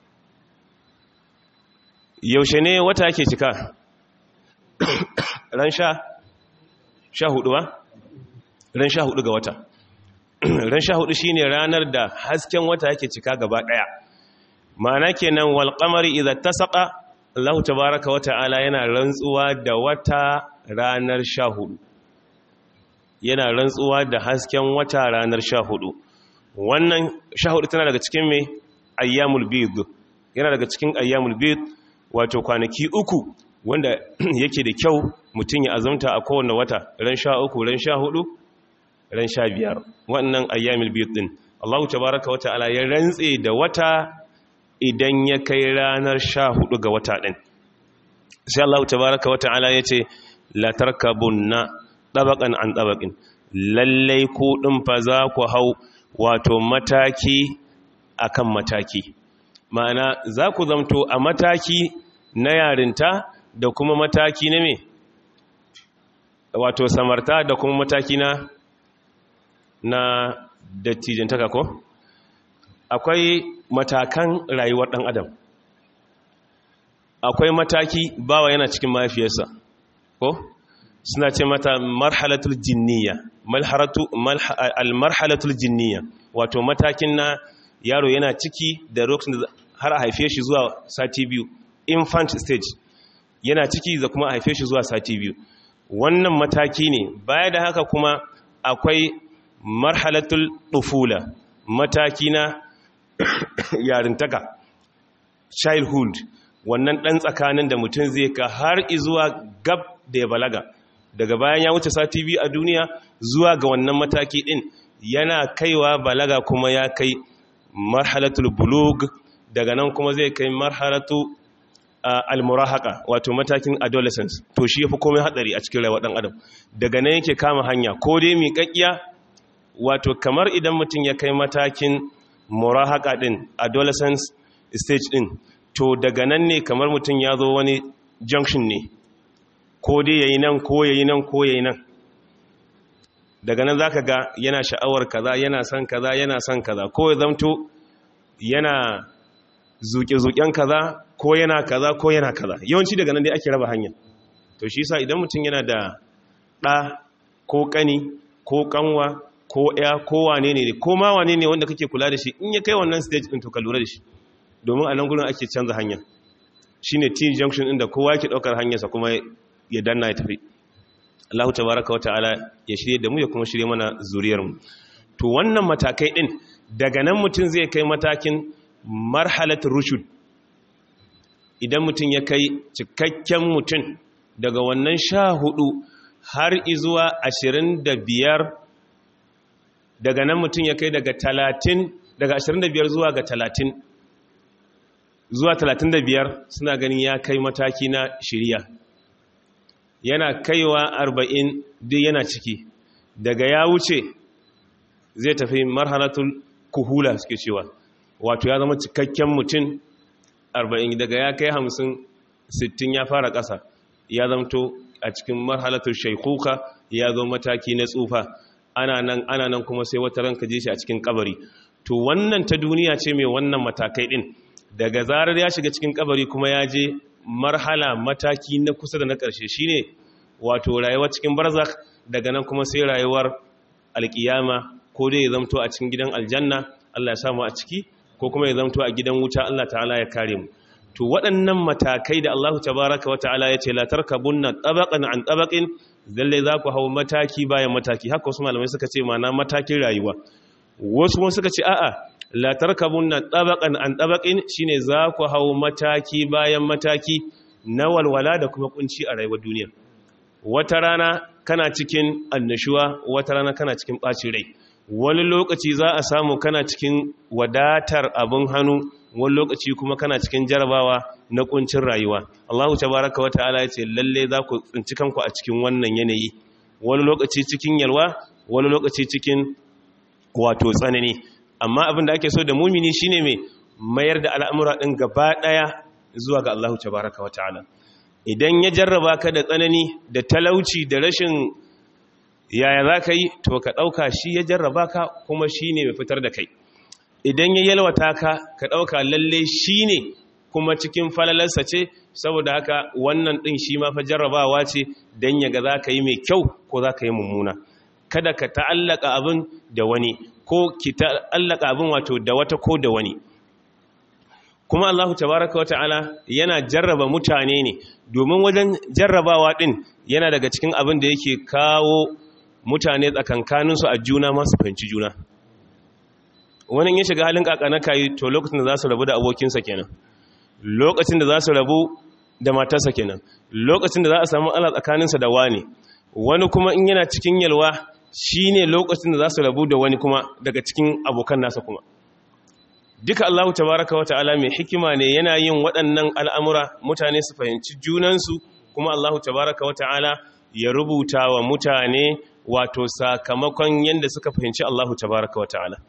yaushe ne wata yake cika ran sha sha hudu ba ran sha hudu ga wata ran sha hudu shine ranar da hasken wata yake cika gaba daya ma'ana kenan wal qamari idza tasaqa Allah tabaraka wa ta'ala yana rantsuwa da wata ranar sha hudu yana rantsuwa da hasken wata ranar sha hudu wannan sha hudu tana daga cikin mai ayyamul bid yana daga cikin ayyamul bid wato kwanaki uku wanda yake da kyau mutum ya azumta a kowane wata ran sha uku ran sha hudu ran sha biyar wannan ayyamul bid din Allah tabaraka wa ta'ala ya rantse da wata idan ya kai ranar sha hudu ga wata ɗin sai Allah tabaraka wa ta'ala ya ce latarka bunna ɗabaƙan an ɗabaƙin lallai ku ɗin fa za ku hau wato mataki akan mataki ma'ana za ku zamto a mataki na yarinta da kuma mataki na me wato samarta da kuma mataki na na dattijantaka ko akwai matakan rayuwar ɗan adam akwai mataki bawa yana cikin mahaifiyarsa ko suna ce mata marhalatul jinniya al-marhalatul jinniya wato matakin na yaro yana ciki da lokacin da har a haife shi zuwa sati biyu infant stage yana ciki da kuma a haife shi zuwa sati biyu wannan mataki ne baya da haka kuma akwai marhalatul tufula mataki na yarintaka childhood wannan ɗan tsakanin da mutum zai ka har izuwa gab da ya balaga daga bayan ya wuce sati biyu a duniya zuwa ga wannan mataki ɗin yana kaiwa balaga kuma ya kai marhalatul bulug daga nan kuma zai kai marhalatu almurahaka wato matakin adolescence to shi yafi komai hadari a cikin rayuwar dan adam daga nan yake kama hanya ko dai miƙaƙiya wato kamar idan mutum ya kai matakin murahaka din adolescence stage din to daga nan ne kamar mutum ya zo wani junction ne ko dai yayi nan ko yayi nan ko yayi nan daga nan zaka ga yana sha'awar kaza yana son kaza yana son kaza ko ya zamto yana zuke-zuken kaza ko yana kaza ko yana kaza yawanci daga nan dai ake raba hanya to shi yasa idan mutum yana da ɗa ko ƙani ko ƙanwa ko ya ko wane ne ko ma wane ne wanda kake kula da shi in ya kai wannan stage din to ka lura da shi domin a nan gurin ake canza hanya shine T junction din da kowa yake daukar hanyarsa kuma ya danna ya tafi Allah tabaraka wa ta'ala ya shirye da mu ya kuma shirye mana zuriyar mu to wannan matakai din daga nan mutum zai kai matakin marhalatul rushud idan mutum ya kai cikakken mutum daga wannan sha hudu har izuwa ashirin da biyar daga nan mutum ya kai daga talatin daga ashirin da biyar zuwa ga talatin zuwa talatin da biyar suna ganin ya kai mataki na shirya yana kaiwa arba'in duk yana ciki daga ya wuce zai tafi marhalatul kuhula suke cewa wato ya zama cikakken mutum arba'in daga ya kai hamsin sittin ya fara ƙasa ya zamto a cikin marhalatul shaikuka ya zo mataki na tsufa ana nan ana nan kuma sai wata ranka ji shi a cikin kabari to wannan ta duniya ce mai wannan matakai din daga zarar ya shiga cikin kabari kuma ya je marhala mataki na kusa da na ƙarshe shine wato rayuwar cikin barzakh daga nan kuma sai rayuwar alkiyama ko dai ya zamto a cikin gidan aljanna Allah ya samu a ciki ko kuma ya zamto a gidan wuta Allah ta'ala ya kare mu to waɗannan matakai da Allah tabaraka wa ta'ala ya ce la tarkabunna tabaqan an tabaqin zalle za ku hau mataki bayan mataki haka wasu malamai suka ce mana matakin rayuwa wasu kuma suka ce a'a la tarkabunna tabaqan an tabaqin shine za ku hau mataki bayan mataki na walwala da kuma kunci a rayuwar duniya wata rana kana cikin annashuwa wata rana kana cikin ɓacin rai wani lokaci za a samu kana cikin wadatar abin hannu wani lokaci kuma kana cikin jarabawa na kuncin rayuwa Allahu tabaraka wa ta'ala ya ce lalle za ku tsinci kanku a cikin wannan yanayi wani lokaci cikin yalwa wani lokaci cikin wato tsanani amma abin da ake so da mumini shine mai mayar da al'amura din gaba daya zuwa ga Allahu tabaraka wa ta'ala idan ya jarraba ka da tsanani da talauci da rashin yaya za ka yi to ka ɗauka shi ya jarraba ka kuma shi ne mai fitar da kai idan ya yalwata ka ka ɗauka lalle shi ne kuma cikin falalarsa ce saboda haka wannan ɗin shi ma fa jarrabawa ce don ya ga za ka yi mai kyau ko za ka yi mummuna kada ka ta'allaka abin da wani ko ki ta'allaka abin wato da wata ko da wani kuma Allahu tabaraka wata'ala yana jarraba mutane ne domin wajen jarrabawa din yana daga cikin abin da yake kawo mutane tsakankaninsu a juna masu fahimci juna wani ya shiga halin kakana kayi to lokacin da za su rabu da abokinsa kenan lokacin da za su rabu da matarsa kenan lokacin da za a samu ala tsakaninsa da wani wani kuma in yana cikin yalwa shine lokacin da za su rabu da wani kuma daga cikin abokan nasa kuma duka Allah tabaraka wa ta'ala mai hikima ne yana yin waɗannan al'amura mutane su fahimci junansu kuma Allah tabaraka wa ta'ala ya rubuta wa mutane wato sakamakon yadda suka fahimci Allah tabaraka wa ta'ala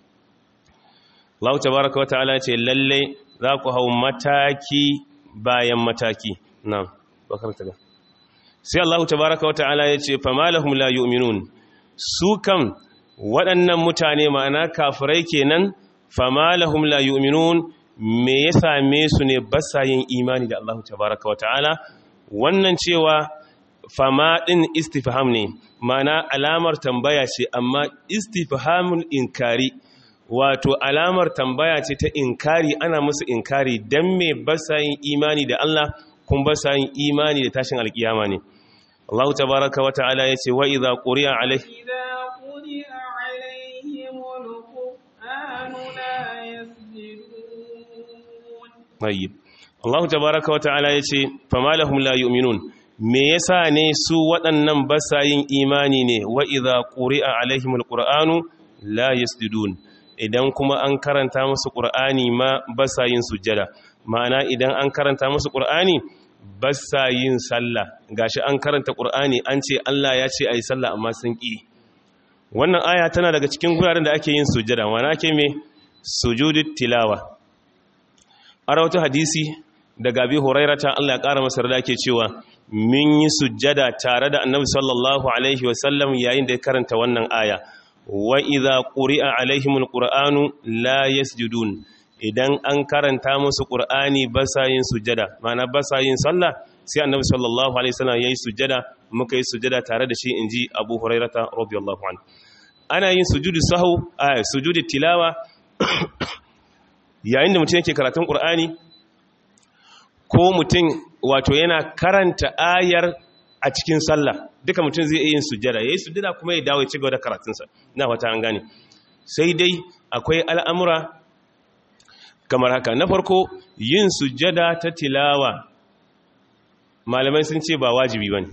Allah tabaraka wa ta'ala ce lalle za ku hau mataki bayan mataki na bakarta ga sai Allah tabaraka wa ta'ala ya ce fama lahum la yu'minun su kam waɗannan mutane ma'ana kafirai kenan fama lahum la yu'minun me ya same su ne ba sa yin imani da Allah tabaraka wa ta'ala wannan cewa fama din istifham ne mana alamar tambaya ce amma istifhamul inkari wato alamar tambaya ce ta inkari ana musu inkari dan me ba sa yin imani da Allah kun ba sa yin imani da tashin alkiyama ne Allah tabaraka wa ta'ala yace wa idza quri'a alaihi إذا قرئ عليهم القرآن لا يسجدون tayyib Allah tabaraka wa ta'ala yace fama lahum la yu'minun me yasa ne su waɗannan basa yin imani ne wa idza quri'a alaihimul qur'anu la yasjudun idan kuma an karanta musu qur'ani ma basa yin sujjada ma'ana idan an karanta musu qur'ani basa yin sallah gashi an karanta qur'ani an ce Allah ya ce ayi sallah amma sun ki wannan aya tana daga cikin guraren da ake yin sujjada ma'ana ake me sujudut tilawa a rawatu hadisi daga abi hurairata Allah ya ƙara masa rada ke cewa min yi sujjada tare da annabi sallallahu alaihi wasallam yayin da ya karanta wannan aya wa idza quri'a alaihimul qur'anu la yasjudun idan an karanta musu qur'ani ba sa yin sujjada ma'ana ba sa yin sallah sai annabi sallallahu alaihi wasallam yayi sujjada muka yi sujjada tare da shi inji abu hurairata radiyallahu anhu ana yin sujudu sahau a sujudu tilawa yayin da mutum yake karatun qur'ani ko mutum wato yana karanta ayar a cikin sallah duka mutum zai yin sujjada yayi sujjada kuma ya dawo ya ci gaba da karatunsa na wata an gane sai dai akwai al'amura kamar haka na farko yin sujjada ta tilawa malamai sun ce ba wajibi bane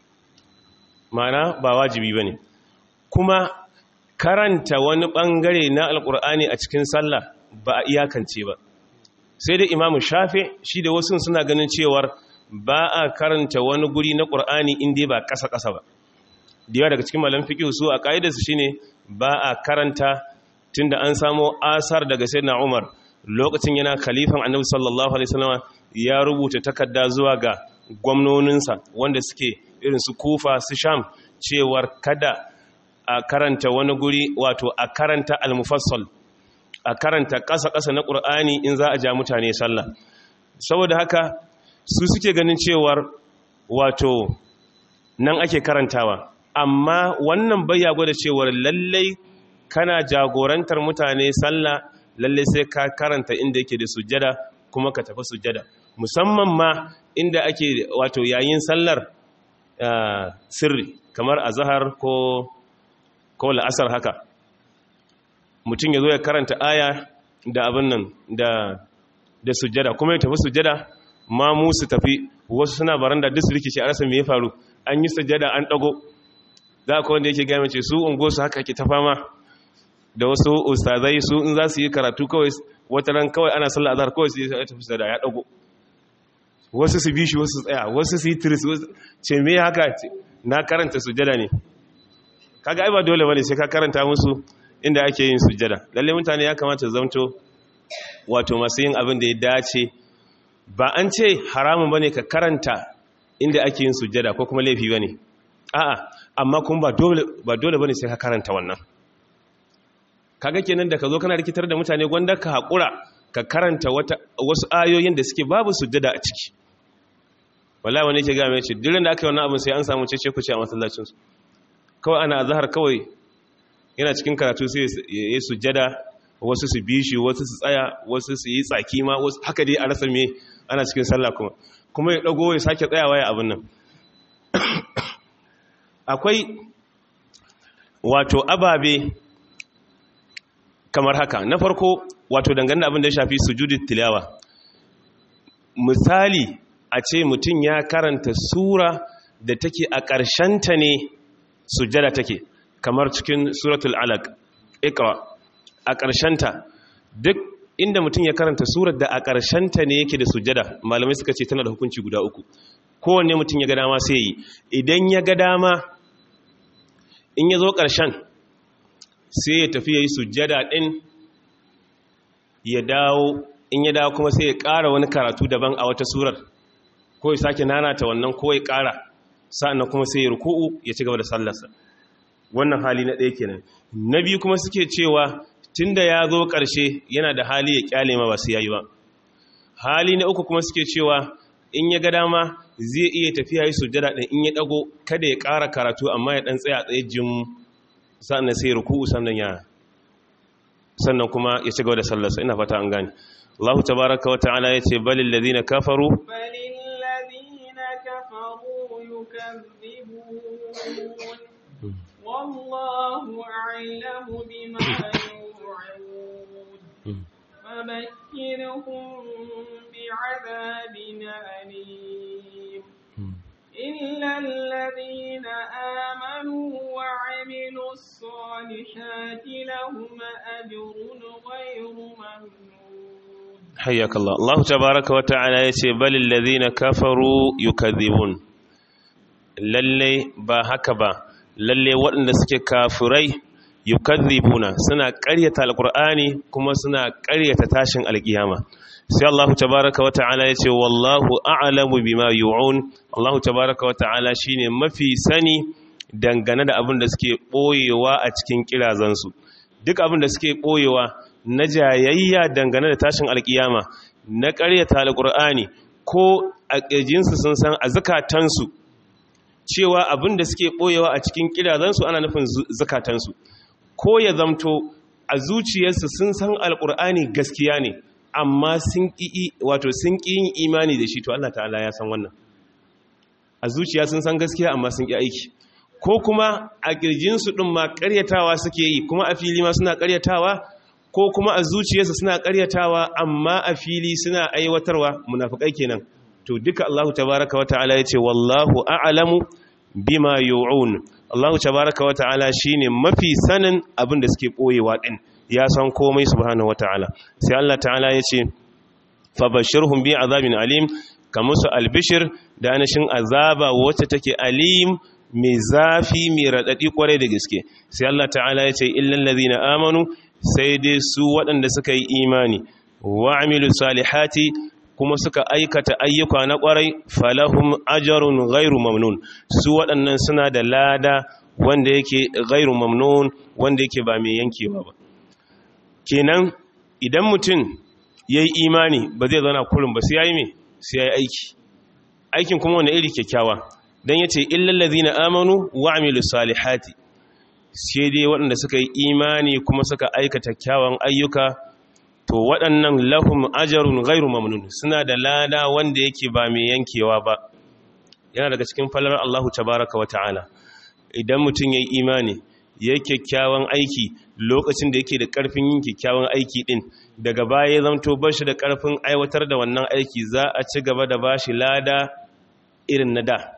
mana ba wajibi bane kuma karanta wani bangare na alkur'ani a cikin sallah ba a iyakance ba sai dai imamu shafe shi da wasu suna ganin cewar ba a karanta wani guri na ƙur'ani inda ba ƙasa-ƙasa ba da yawa daga cikin malam fiƙi su a ƙa'idarsu shi ne ba a karanta tun da an samo asar daga sai na umar lokacin yana khalifan annabi sallallahu alaihi wasallam ya rubuta takarda zuwa ga gwamnoninsa wanda suke irin su kufa su sham cewar kada a karanta wani guri wato a karanta al-mufassal a karanta ƙasa-ƙasa na ƙur'ani in za a ja mutane sallah saboda haka su suke ganin cewar wato nan ake karantawa amma wannan bayya gwada cewar lallai kana jagorantar mutane sallah lallai sai ka karanta inda yake da sujjada kuma ka tafi sujjada musamman ma inda ake wato yayin sallar sirri kamar azhar ko ko la'asar haka mutum ya zo ya karanta aya da abin nan da da sujjada kuma ya tafi sujjada ma mu su tafi wasu suna baranda duk su rikice a rasa me ya faru an yi sujjada an dago za ka wanda yake gaya mace su ungo su haka ke ta fama da wasu ustazai su in za su yi karatu kawai wata ran kawai ana sallah azhar kawai su yi tafi sujjada ya dago wasu su bi shi wasu tsaya wasu su yi tiris ce me haka na karanta sujjada ne kaga ai ba dole bane sai ka karanta musu inda ake yin sujjada lalle mutane ya kamata zamto wato masu yin abin da ya dace ba an ce haramun bane ka karanta inda ake yin sujjada ko kuma laifi bane a'a amma kuma ba dole ba dole bane sai ka karanta wannan kaga kenan da ka zo kana rikitar da mutane gwanda ka hakura ka karanta wata wasu ayoyin da suke babu sujjada a ciki wallahi wani ke ga mai ce duk da aka yi wannan abin sai an samu cece ku ce a masallacin su kawai ana azhar kawai yana cikin karatu sai ya yi sujjada wasu su bi shi wasu su tsaya wasu su yi tsaki ma wasu haka dai a rasa me ana cikin sallah kuma kuma ya dago ya sake tsayawa ya abin nan akwai wato ababe kamar haka na farko wato dangane da abin da ya shafi sujudit tilawa misali a ce mutum ya karanta sura da take a ƙarshenta ne sujjada take kamar cikin suratul alaq ikra a ƙarshenta duk inda mutum ya karanta surar da a ƙarshenta ne yake da sujjada malamai suka ce tana da hukunci guda uku kowanne mutum ya ga dama sai yi idan ya ga dama in ya zo ƙarshen sai ya tafi ya yi sujjada ɗin ya dawo in ya dawo kuma sai ya ƙara wani karatu daban a wata surar ko ya sake nanata wannan ko ya ƙara sa'annan kuma sai ya ruku'u ya ci gaba da sallarsa wannan hali na ɗaya kenan na biyu kuma suke cewa tunda ya zo ƙarshe yana da hali ya ƙyale ma ba su yayi ba hali na uku kuma suke cewa in ya ga dama zai iya tafiya yi sujjada ɗin in ya ɗago kada ya ƙara karatu amma ya ɗan tsaya tsaye jim sa'annan sai ruku'u sannan ya sannan kuma ya ci gaba da sallarsa ina fata an gane Allah tabaraka wa ta'ala yace balil ladina kafaru بل الذين كفروا يكذبون والله أعلم بما يوعون فبشرهم بعذاب أليم إلا الذين آمنوا وعملوا الصالحات لهم أجر غير ممنون حياك الله الله تبارك وتعالى يتي بل الذين كفروا يكذبون lalle ba haka ba lalle waɗanda suke kafirai yukadhibuna suna ƙaryata alqur'ani kuma suna ƙaryata tashin alƙiyama sai Allah tabaraka wa ta'ala yace wallahu a'lamu bima yu'un Allah tabaraka wa ta'ala shine mafi sani dangane da abin da suke boyewa a cikin kirazansu duk abin da suke boyewa na jayayya dangane da tashin alƙiyama na ƙaryata alqur'ani ko a ƙirjinsu sun san a zakatansu cewa abin da suke ɓoyewa a cikin ƙirazansu ana nufin zakatansu ko ya zamto a zuciyarsu sun san alƙur'ani gaskiya ne amma sun ƙi wato sun ƙi yin imani da shi to Allah ta'ala ya san wannan a zuciya sun san gaskiya amma sun ƙi aiki ko kuma a ƙirjinsu ɗin ma ƙaryatawa suke yi kuma a fili ma suna ƙaryatawa ko kuma a zuciyarsu suna ƙaryatawa amma a fili suna aiwatarwa munafukai kenan to duka Allah tabaraka wata'ala ya ce wallahu a'lamu bima yu'un Allah tabaraka wata'ala shine mafi sanin abin da suke koyewa din ya san komai subhanahu wata'ala sai Allah ta'ala ya ce fabashirhum bi azabin alim kamusu albishir da anashin azaba wacce take alim mai zafi mai radadi kwarai da gaske sai Allah ta'ala ya ce illal ladina amanu sai dai su waɗanda suka yi imani wa amilu salihati kuma suka aikata ayyuka na ƙwarai falahum ajarun ghairu mamnun su waɗannan suna da lada wanda yake ghairu mamnun wanda yake ba mai yankewa ba kenan idan mutum ya yi imani ba zai zauna kurin ba sai ya yi mai sai ya yi aiki aikin kuma wani iri kyakkyawa don ya ce illallazi na amanu wa amilu salihati sai dai waɗanda suka yi imani kuma suka aikata kyawun ayyuka to waɗannan lahum ajarun ghairu mamnun suna da lada wanda yake ba mai yankewa ba yana daga cikin falalar Allahu tabaraka wata'ala idan mutum yayi imani yayi kyakkyawan aiki lokacin da yake da ƙarfin yin kyakkyawan aiki din daga baya ya zanto bashi da ƙarfin aiwatar da wannan aiki za a ci gaba da bashi lada irin na da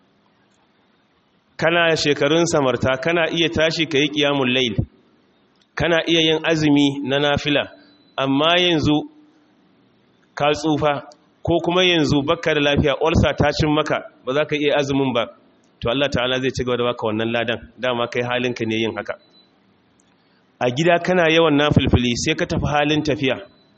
kana shekarun samarta kana iya tashi ka yi ƙiyamun lail kana iya yin azumi na nafila amma yanzu ka tsufa ko kuma yanzu baka da lafiya olsa ta cin maka ba za ka iya azumin ba to Allah ta'ala zai ci gaba da baka wannan ladan dama kai halinka ne yin haka a gida kana yawan nafilfili sai ka tafi halin tafiya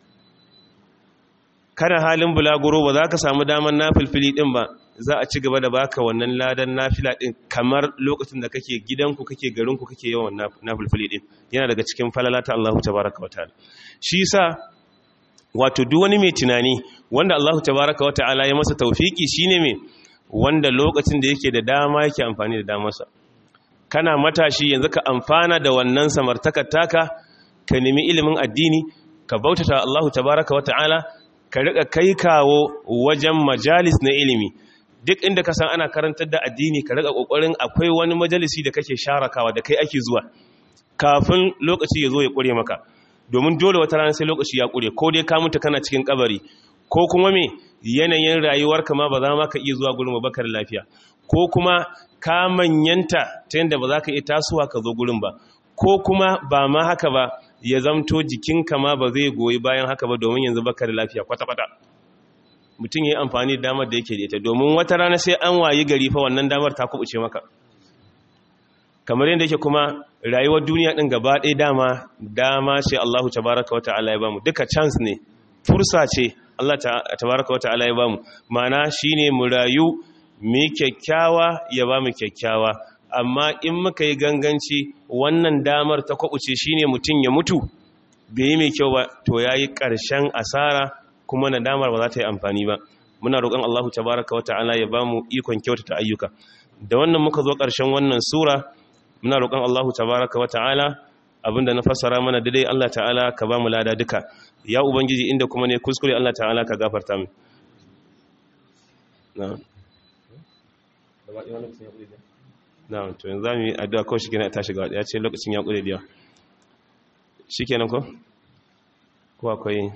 kana halin bulaguro ba za ka samu daman nafilfili din ba za a ci gaba da baka wannan ladan nafila din kamar lokacin da kake gidanku kake garinku kake yawan nafilfili din yana daga cikin falala ta Allahu tabaraka wa ta'ala shi yasa wato duk wani mai tunani wanda Allahu tabaraka wa ta'ala ya masa tawfiki shine me wanda lokacin da yake da dama yake amfani da damarsa kana matashi yanzu ka amfana da wannan samartakar taka ka nemi ilimin addini ka bautata Allahu tabaraka wa ta'ala ka rika kai kawo wajen majalis na ilimi duk inda ka san ana karantar da addini ka rika kokarin akwai wani majalisi da kake sharakawa da kai ake zuwa kafin lokaci ya zo ya kure maka domin dole wata rana sai lokaci ya kure ko dai ka mutu kana cikin kabari ko kuma me yanayin rayuwarka ma ba za ma ka iya zuwa gurin bakar lafiya ko kuma ka manyanta ta yadda ba za ka iya tasowa ka zo gurin ba ko kuma ba ma haka ba ya zamto jikinka ma ba zai goyi bayan haka ba domin yanzu baka da lafiya kwata-kwata mutum ya yi amfani da damar da yake da ita domin wata rana sai an wayi gari fa wannan damar ta kubuce maka kamar yadda yake kuma rayuwar duniya din gaba ɗaya dama dama ce Allahu tabaraka wa ta'ala ya bamu duka chance ne fursa ce Allah tabaraka wa ta'ala ya bamu ma'ana shine mu rayu mu kyakkyawa ya bamu kyakkyawa amma in muka yi ganganci wannan damar ta kwabuce shine mutum ya mutu bai yi mai kyau ba to yayi ƙarshen asara kuma nadamar ba za ta yi amfani ba muna roƙon Allahu tabaraka wa ta'ala ya bamu ikon kyautata ayyuka da wannan muka zo ƙarshen wannan sura muna roƙon Allahu tabaraka wa ta'ala abinda na fassara mana daidai Allah ta'ala ka bamu lada duka ya ubangiji inda kuma ne kuskure Allah ta'ala ka gafarta mu na'am na to yanzu zamu yi addu'a ko shi kenan ta shiga ya ce lokacin ya kure diya shikenan ko ko akwai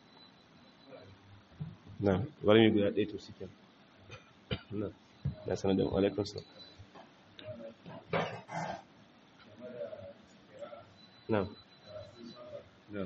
na bari mu guda ɗaya to shikenan na na sanar da alaikum salam na na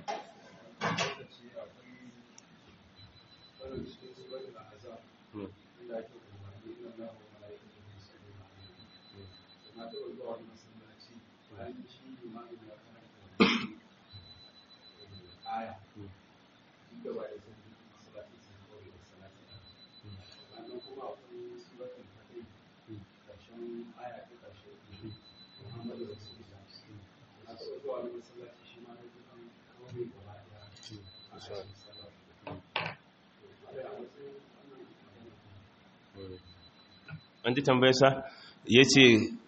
an ji tambayarsa ya ce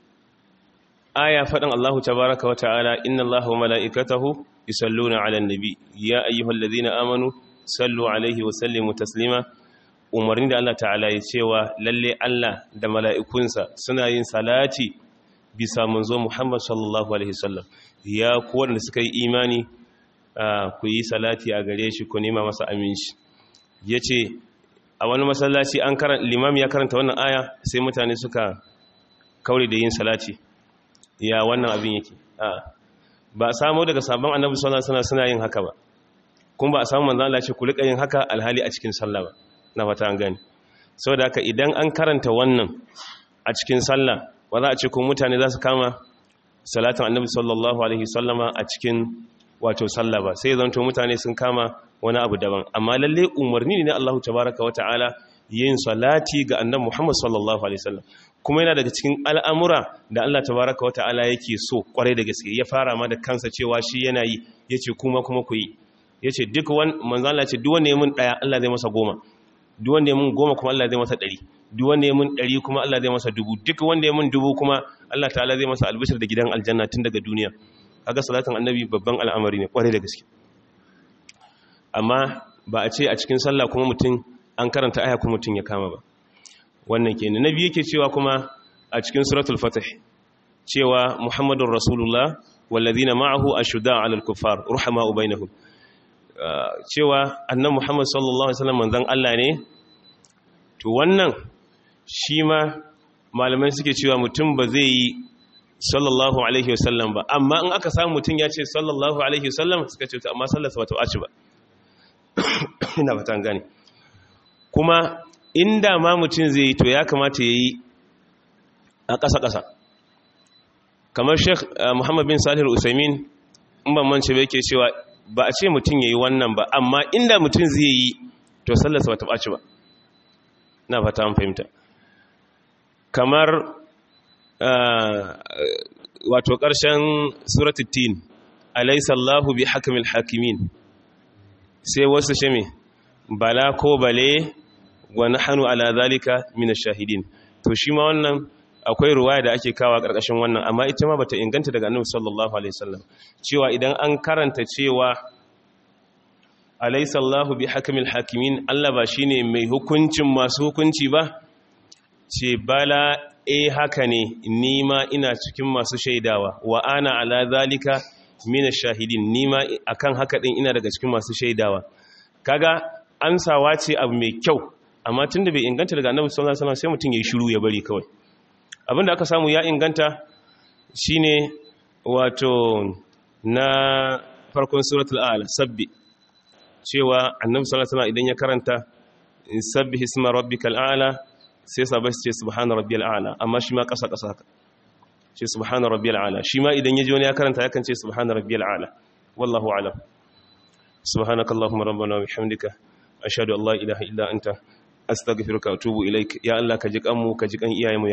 aya faɗin Allahu tabaraka wa ta'ala inna Allahu wa mala'ikatahu yusalluna 'alan nabi ya ayyuhallazina amanu sallu alaihi wa sallimu taslima umarni da Allah ta'ala ya cewa lalle Allah da mala'ikunsa suna yin salati bisa manzo Muhammad sallallahu alaihi wasallam ya kuwa da suka yi imani ku yi salati a gare shi ku nema masa aminci yace a wani masallaci an karanta limam ya karanta wannan aya sai mutane suka kaure da yin salati ya wannan abin yake ba a samu daga sabon annabi sallallahu alaihi wasallam suna yin haka ba kuma ba a samu manzo Allah ce ku rika yin haka alhali a cikin sallah ba na fata an gani saboda haka idan an karanta wannan a cikin sallah ba za a ce ko mutane za su kama salatin annabi sallallahu alaihi wasallama a cikin wato sallah ba sai zanto mutane sun kama wani abu daban amma lalle umarni ne Allah tabaraka wa ta'ala yin salati ga annabi Muhammad sallallahu alaihi wasallam kuma yana daga cikin al'amura da Allah tabaraka wa ta'ala yake so kwarai da gaske ya fara ma da kansa cewa shi yana yi yace kuma kuma ku yi yace duk wani manzo Allah ce duk wanda ya mun daya Allah zai masa goma duk wanda ya mun goma kuma Allah zai masa ɗari duk wanda ya mun ɗari kuma Allah zai masa dubu duk wanda ya mun dubu kuma Allah ta'ala zai masa albishir da gidan aljanna tun daga duniya kaga salatin annabi babban al'amari ne kwarai da gaske amma ba a ce a cikin sallah kuma mutum an karanta aya kuma mutum ya kama ba wannan kenan nabi yake cewa kuma a cikin suratul fatih cewa muhammadur rasulullah walladhina ma'ahu ashudda 'alal kuffar ruhama'u bainahum cewa annan muhammad sallallahu alaihi wasallam manzon Allah ne to wannan shi ma malamai suke cewa mutum ba zai yi sallallahu alaihi wasallam ba amma in aka samu mutum ya ce sallallahu alaihi wasallam suka ce amma sallarsa ba ta ɓaci ba ina fatan gane kuma inda ma mutum zai yi to ya kamata ya yi a ƙasa-ƙasa kamar sheikh muhammad bin salih usaimin in ban mance ba yake cewa ba a ce mutum ya yi wannan ba amma inda mutum zai yi to sallarsa ba ta ɓaci ba na fata an fahimta kamar wato ƙarshen suratittin alaisallahu bi hakamil hakimin sai wasu shame bala ko bale wa nahnu ala zalika min shahidin to shi ma wannan akwai ruwaya da ake kawa karkashin wannan amma ita ma bata inganta daga annabi sallallahu alaihi wasallam cewa idan an karanta cewa alaysa Allahu bi hakamil hakimin Allah ba shine mai hukuncin masu hukunci ba ce bala eh haka ne ni ma ina cikin masu shaidawa wa ana ala zalika min shahidin ni ma akan haka din ina daga cikin masu shaidawa kaga amsawa ce abu mai kyau amma tunda bai inganta daga annabi sallallahu alaihi wasallam sai mutum yayi shiru ya bari kawai abinda aka samu ya inganta shine wato na farkon suratul a'la sabbi cewa annabi sallallahu alaihi wasallam idan ya karanta sabbi isma rabbikal a'la sai sabai su ce subhana rabbiyal a'la amma shi ma kasa kasa haka ce subhana rabbiyal a'la shi ma idan yaji wani ya karanta yakan ce subhana rabbiyal a'la wallahu a'lam subhanakallahumma rabbana wa bihamdika ashhadu an la ilaha illa anta astaghfiruka wa atubu ilaik ya allah ka ji kanmu ka ji kan iyayenmu